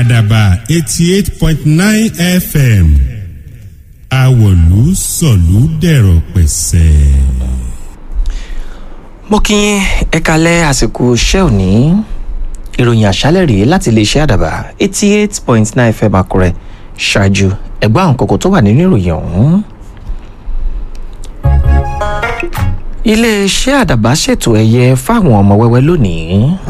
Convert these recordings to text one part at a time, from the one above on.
àdàbà eighty eight point nine fm àwọ̀lú sọ̀lú dẹ̀rọ̀ pẹ̀sẹ̀. mo kí yín ẹ kalẹ̀ àsìkò iṣẹ́ òní ìròyìn àṣálẹ̀ rèé láti iléeṣẹ́ àdàbà eighty eight point nine fm àkúrẹ́ ṣáájú ẹgbẹ́ àwọn kókó tó wà nínú ìròyìn ọ̀hún. iléeṣẹ́ àdàbà ṣètò ẹ̀yẹ fáwọn ọmọ wẹ́wẹ́ lónìí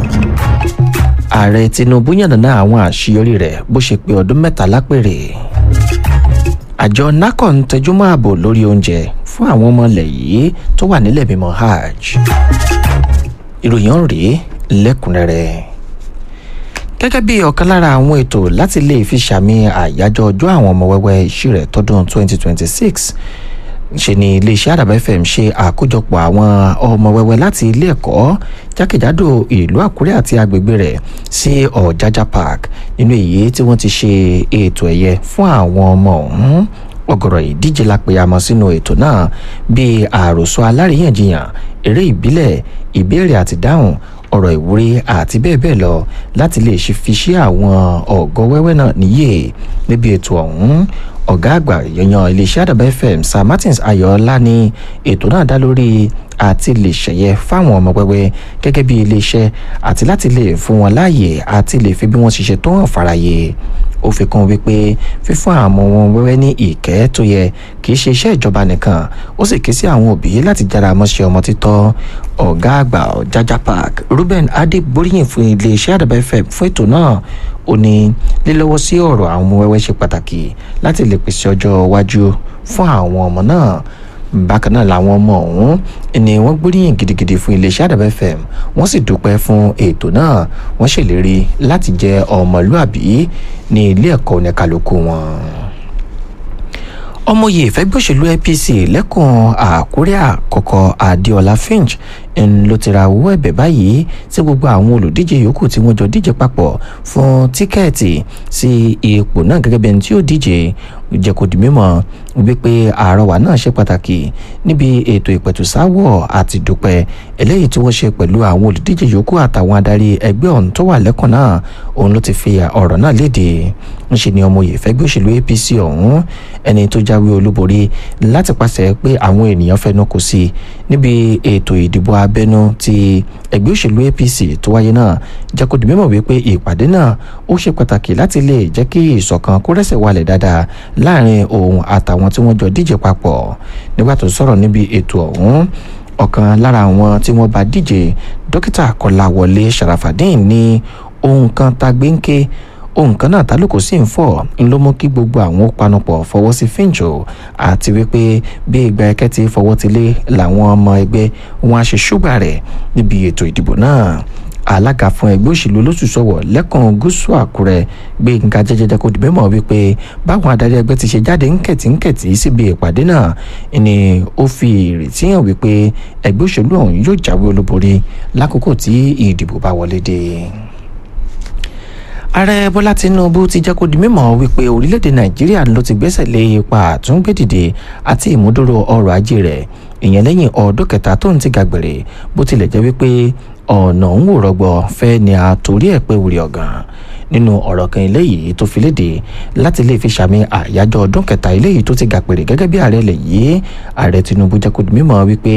ààrẹ tinubu yànnàná àwọn àṣeyọrí rẹ̀ bó ṣe pé ọdún mẹ́ta lápèrè àjọ nacon tẹjúmọ́ ààbò lórí oúnjẹ fún àwọn ọmọ ilẹ̀ yìí tó wà nílẹ̀ mímọ́ hajj ìròyìn ọ̀hún rèé lẹ́kùnrẹ́rẹ́ gẹ́gẹ́ bí ọ̀kan lára àwọn ètò láti lè fi ṣàmì àyájọ́ ọjọ́ àwọn ọmọ wẹ́wẹ́ ìṣirẹ̀ tọdún 2026 ṣe ni iléeṣẹ́ àdàbà fm ṣe àkójọpọ̀ àwọn ọmọ wẹ́wẹ́ láti ilé ẹ̀kọ́ jákèjádò ìlú àkúrẹ́ àti agbègbè rẹ̀ sí ọ̀jájá park nínú èyí tí wọ́n ti ṣe ètò ẹ̀yẹ fún àwọn ọmọ ọ̀hún ọ̀gọ̀rọ̀ ìdíje la pè àmọ́ sínú ètò náà bíi àròsọ aláríyànjiyàn eré ìbílẹ̀ ìbéèrè àti dáhùn ọ̀rọ̀ ìwúrí àti bẹ́ẹ̀ bẹ́ẹ̀ lọ láti lè ṣe fi ṣe àwọn ọ̀gọ́ wẹ́wẹ́ náà níyè níbi ètò ọ̀hún ọ̀gá àgbà yanyan iléeṣẹ́ àdàbà fm sir martins ayọ̀ọ́lá ní ètò náà dá lórí àti lè ṣẹ̀yẹ fáwọn ọmọ wẹ́wẹ́ gẹ́gẹ́ bí iléeṣẹ́ àti láti lè fún wọn láàyè àti lè fi bí wọ́n ṣiṣẹ́ tó hàn fàráyé ó fi kún wípé fífún àwọn wọn wẹ́wẹ́ ní ìkẹ́ tó yẹ kì í ṣe iṣẹ́ ìjọba nìkan ó sì ké sí àwọn òbí láti jára mọ́ṣẹ́ ọmọ títọ́ ọ̀gá àgbà jaja park ruben adébóríyìn fún iléeṣẹ́ àdàbà fm fún ètò náà ó ní lílọ́wọ́ sí ọ̀rọ̀ àwọn ọmọ wẹ́wẹ́ ṣe pàtàkì láti lè pèsè ọjọ́ iwájú fún àwọn ọmọ náà bákan náà làwọn ọmọ ọ̀hún ni wọ́n gbóríyìn gidigidi fún iléeṣẹ́ àdàbà fm wọ́n sì dúpẹ́ fún ètò náà wọ́n ṣèlérí láti jẹ́ ọmọlúàbí ní ilé ẹ̀kọ́ oníkàlùkù wọn ọmọye ìfẹ́gbọ́sẹ̀lú apc lẹ́kùn àkúrẹ́ àkọ́kọ́ adéọlá finch ń ló ti ra owó ẹ̀bẹ̀ báyìí tí gbogbo àwọn olùdíje yòókù tí wọ́n jọ díje papọ̀ fún tíkẹ́ẹ̀tì sí ipò náà gẹ́gẹ́ bí ẹni tí ó díje jẹ́ kó di mímọ̀ wípé àrọwà náà ṣe pàtàkì níbi ètò ìpẹ̀tùsáwọ̀ àti dúpẹ́ eléyìí tí wọ́n ṣe pẹ̀lú àwọn olùdíje yòókù àtàwọn adarí ẹgbẹ́ ọ̀hún tó wà lẹ́kùn náà òun ló ti fi ọ̀rọ̀ náà léde ń ṣe ni ọmọye ìfẹ́gbẹ́ òṣèlú apc ọ̀hún ẹni tó jáwé olúborí láti pàṣẹ pé àwọn ènìyàn fẹnu kò sí níbi ètò ìdìbò abẹ́nú ti ẹgbẹ́ òṣèlú apc tó wáyé náà jẹ́ kó di mímọ̀ wípé ìpàdé náà ó ṣe pàtàkì láti lè jẹ́ kí ìṣọ̀kan kó rẹ́sẹ̀ walẹ̀ dáadáa láàrin òun àtàwọn tí wọ́n jọ díje papọ̀ nígbà tó sọ̀rọ̀ níbi ètò ọ̀hún ọ̀kan lára àwọn tí wọ́n bá díje dókítà kọláwọlé sharafadin ní ohun kan tá gbéńké ohun kan náà tálùkù sì ń fọ̀ ń ló mú kí gbogbo àwọn panupọ̀ fọwọ́ sí fíǹjò àti wípé bí ìgbà ẹ̀kẹ́ ti fọwọ́ ti lé làwọn ọmọ ẹgbẹ́ wọn á ṣe ṣúgbà rẹ̀ níbi ètò ìdìbò náà alága fún ẹgbẹ́ òṣèlú olóṣùṣọwọ̀ lẹ́kàn gúúsù àkúrẹ́ gbẹ̀ngà jẹjẹrẹ kò dìbò mọ̀ wípé báwọn adarí ẹgbẹ́ ti ṣe jáde ńkẹ̀tìńkẹ̀tì síbi ìpàdé náà ni ó fi ìrètí hàn wípé ẹgbẹ́ òṣèlú ọ̀hún yóò jáwé olúborí lákòókò tí ìdìbò bá wọlé dé ààrẹ bọ́lá tinubu ti jẹ́ kó di mímọ̀ wípé orílẹ̀-èdè nàìjíríà ló ti gbẹ́sẹ̀ lé ipa àtúngbèdìde àti ìmúdúró ọrọ̀ ajé rẹ̀ ìyẹn lẹ́yìn ọdún kẹta tó ń ti gàgbèrè bó tilẹ̀ jẹ́ wípé ọ̀nà ń wò rọgbọ fẹ́ ni a torí ẹ̀ pé wùrì ọ̀gàn nínú ọ̀rọ̀ kan eléyìí tó fi léde láti lè fi ṣàmì àyájọ́ ọdún kẹta eléyìí tó ti gàpèrè gẹ́gẹ́ bí ààrẹ lè yí ààrẹ tinubu jẹ́ kó di mímọ̀ wípé